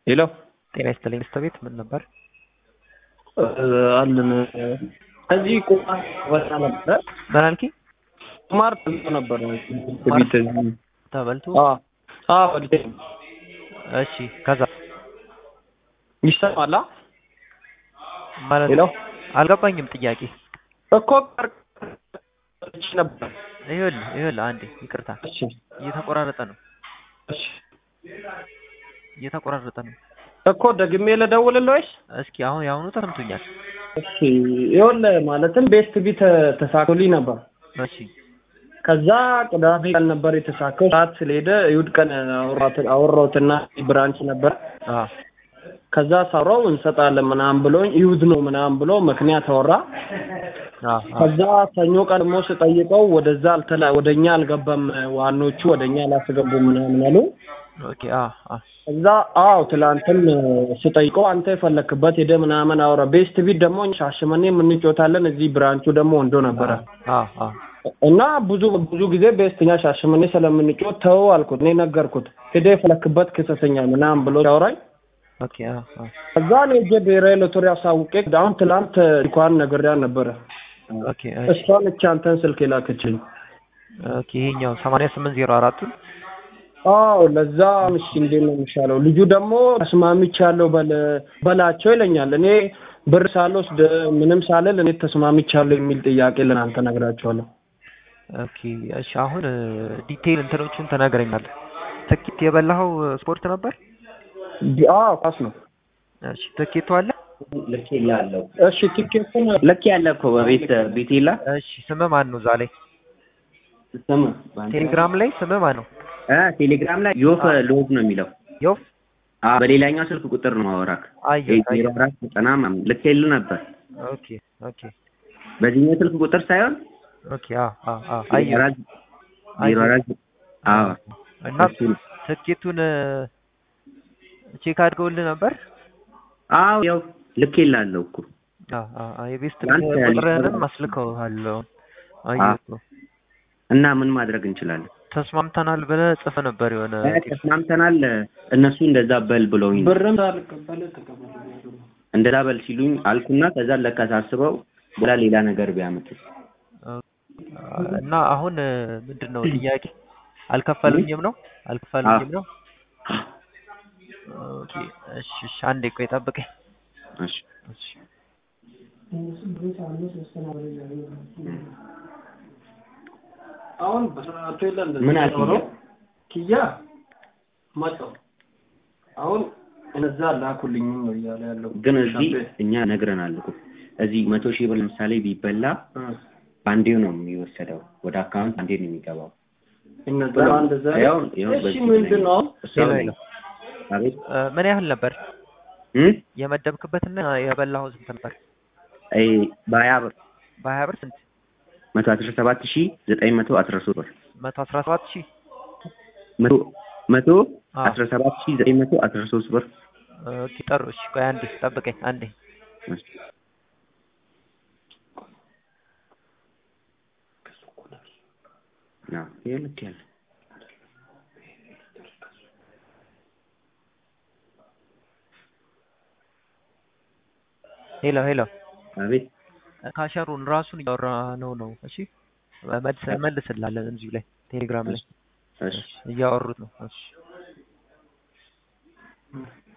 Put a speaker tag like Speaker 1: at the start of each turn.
Speaker 1: ሄሎ
Speaker 2: ጤና ይስጥልኝ ሚስት ቤት ምን ነበር?
Speaker 1: አለን እዚህ ቁማር ወጣ ነበረ።
Speaker 2: ምን አልከኝ?
Speaker 1: ቁማር ተብሎ ነበር ቤት እዚህ
Speaker 2: ተበልቶ
Speaker 1: አዎ አዎ ወልዴ
Speaker 2: እሺ ከዛ
Speaker 1: ይሰማላ
Speaker 2: ማለት
Speaker 1: ሄሎ
Speaker 2: አልገባኝም ጥያቄ
Speaker 1: እኮ ቀርቼ ነበር።
Speaker 2: ይኸውልህ ይኸውልህ አንዴ ይቅርታ
Speaker 1: እሺ
Speaker 2: እየተቆራረጠ ነው
Speaker 1: እሺ
Speaker 2: እየተቆራረጠ ነው
Speaker 1: እኮ ደግሜ ልደውልልህ ወይስ?
Speaker 2: እስኪ አሁን የአሁኑ ተሰምቶኛል
Speaker 1: እሺ ይኸውልህ ማለትም ቤስት ቢት ተሳክቶልኝ ነበር።
Speaker 2: እሺ
Speaker 1: ከዛ ቅዳሜ ቀን ነበር የተሳካው። ሰዓት ስለሄደ እሑድ ቀን አወራሁት- አወራሁትና ብራንች ነበር።
Speaker 2: አ
Speaker 1: ከዛ ሳውራው እንሰጣለን ምናምን ብሎኝ እሑድ ነው ምናምን ብሎ ምክንያት አወራ።
Speaker 2: አ
Speaker 1: ከዛ ሰኞ ቀን ደግሞ ስጠይቀው ወደዛ አልተላ ወደኛ አልገባም፣ ዋኖቹ ወደኛ አላስገቡም ምናምን አሉ።
Speaker 2: ኦኬ አ አ
Speaker 1: ከዛ አዎ ትላንትም ስጠይቀው አንተ የፈለክበት ሄደ ምናምን አውራ። ቤስት ቢት ደግሞ ሻሸመኔ የምንጮታለን፣ እዚህ ብራንቹ ደግሞ ወንዶ ነበረ
Speaker 2: አ አ
Speaker 1: እና ብዙ ብዙ ጊዜ ቤስተኛ ሻሸመኔ ስለምንጮት ተው አልኩት። እኔ ነገርኩት ሄደ የፈለክበት ክሰሰኛ ምናምን ብሎ ሲያወራኝ
Speaker 2: ኦኬ አ አ
Speaker 1: ከዛ እኔ ሄጄ ብሔራዊ ሎተሪ አሳውቄ አሁን ትላንት እንኳን ነግሬያ ነበረ።
Speaker 2: ኦኬ እሺ
Speaker 1: እሷን እቺ አንተን ስልክ የላከችኝ።
Speaker 2: ኦኬ ይሄኛው 8804
Speaker 1: አዎ ለዛ እሺ እንዴት ነው የሚሻለው? ልጁ ደግሞ ተስማምቻለሁ በል በላቸው ይለኛል። እኔ ብር ሳልወስድ ምንም ሳልል እኔ ተስማምቻለሁ የሚል ጥያቄ ለናንተ ነግራቸዋለሁ።
Speaker 2: ኦኬ እሺ አሁን ዲቴይል እንትኖቹን ተናግረኛለህ። ትኬት የበላኸው ስፖርት ነበር?
Speaker 1: ዲ- አዎ ኳስ ነው።
Speaker 2: እሺ ትኬቱ አለ?
Speaker 3: ልክ ይላለሁ
Speaker 1: እሺ ቲኬቱን
Speaker 3: ልክ ያለ እኮ በቤት ቤት የለ
Speaker 2: እሺ ስምህ ማን ነው? እዛ ላይ
Speaker 3: ስም
Speaker 2: ቴሌግራም ላይ ስምህ ማን ነው?
Speaker 3: እ ቴሌግራም ላይ ዮፍ ሎዝ ነው የሚለው
Speaker 2: ዮፍ
Speaker 3: አ በሌላኛው ስልክ ቁጥር ነው ማወራክ
Speaker 2: አየሁ
Speaker 3: ዜሮ
Speaker 2: አየሁ።
Speaker 3: አራት ዘጠና ምናምን ልክ የለ ነበር
Speaker 2: ኦኬ ኦኬ
Speaker 3: በዚህኛው ስልክ ቁጥር ሳይሆን
Speaker 2: ኦኬ አ አ አ
Speaker 3: ዜሮ
Speaker 2: አየሁ
Speaker 3: አራት ዜሮ አራት አዎ
Speaker 2: እና
Speaker 3: እሱ ነው።
Speaker 2: ትኬቱን ቼክ አድርገውልህ ነበር?
Speaker 3: አዎ ያው ልክ ይላለሁ እኮ
Speaker 2: አ አ አ የቤስት
Speaker 3: ትናንት
Speaker 2: ቁጥርህንም
Speaker 3: ሊሰራ-
Speaker 2: አስልከውሃል። አየሁ
Speaker 3: እና ምን ማድረግ እንችላለን
Speaker 2: ተስማምተናል ብለህ ጽፈህ ነበር የሆነ
Speaker 3: እ ተስማምተናል እነሱ እንደዛ በል ብለውኝ ነው።
Speaker 1: ብርም ሳልቀበል ተቀበል
Speaker 3: እንደዛ በል ሲሉኝ አልኩና ከዛ ለካ ሳስበው በላ ሌላ ነገር ቢያመጡት
Speaker 2: እና አሁን ምንድን ነው ጥያቄ? አልከፈሉኝም ነው አልከፈሉኝም ነው? ኦኬ እሺ እሺ አንዴ ቆይ ጠብቀኝ።
Speaker 3: እሺ
Speaker 2: እሺ
Speaker 1: አሁን በሰዓቱ የለ እንደዚህ
Speaker 3: ምን አልክ?
Speaker 1: ኖሮ ኪያ መጣው አሁን እነዛ ላኩልኝም ነው እያለ ያለው
Speaker 3: ግን እዚህ
Speaker 1: ሻምፔ-
Speaker 3: እኛ ነግረናል እኮ እዚህ መቶ ሺህ ብር ለምሳሌ ቢበላ
Speaker 1: እ
Speaker 3: በአንዴው ነው የሚወሰደው ወደ አካውንት አንዴ ነው የሚገባው።
Speaker 1: እነዛ እንደዛ
Speaker 3: ያው ያው
Speaker 1: እሺ
Speaker 3: በዚህ
Speaker 1: ምንድን ነው
Speaker 3: እሷ
Speaker 2: ሌላ
Speaker 3: ላይ
Speaker 2: የለም።
Speaker 3: አቤት
Speaker 2: እ ምን ያህል ነበር
Speaker 3: እ
Speaker 2: የመደብክበትና የበላኸው ስንት ነበር?
Speaker 3: አይ በሀያ ብር
Speaker 2: በሀያ ብር ስንት?
Speaker 3: መቶ አስራ ሰባት ሺህ ዘጠኝ መቶ አስራ ሶስት ብር
Speaker 2: መቶ አስራ ሰባት ሺህ
Speaker 3: መቶ መቶ
Speaker 2: አዎ።
Speaker 3: አስራ ሰባት ሺህ ዘጠኝ መቶ አስራ ሶስት ብር
Speaker 2: ኦኬ ጠሩ። እሺ ቆይ አንዴ ጠብቀኝ አንዴ።
Speaker 3: እሺ። አዎ፣ ይሄ ልክ ያለ
Speaker 2: ሄሎ ሄሎ
Speaker 3: አቤት
Speaker 2: ካሸሩን ራሱን እያወራ ነው ነው። እሺ መልስ መልስላለን እዚሁ ላይ ቴሌግራም ላይ
Speaker 3: እሺ
Speaker 2: እያወሩት ነው። እሺ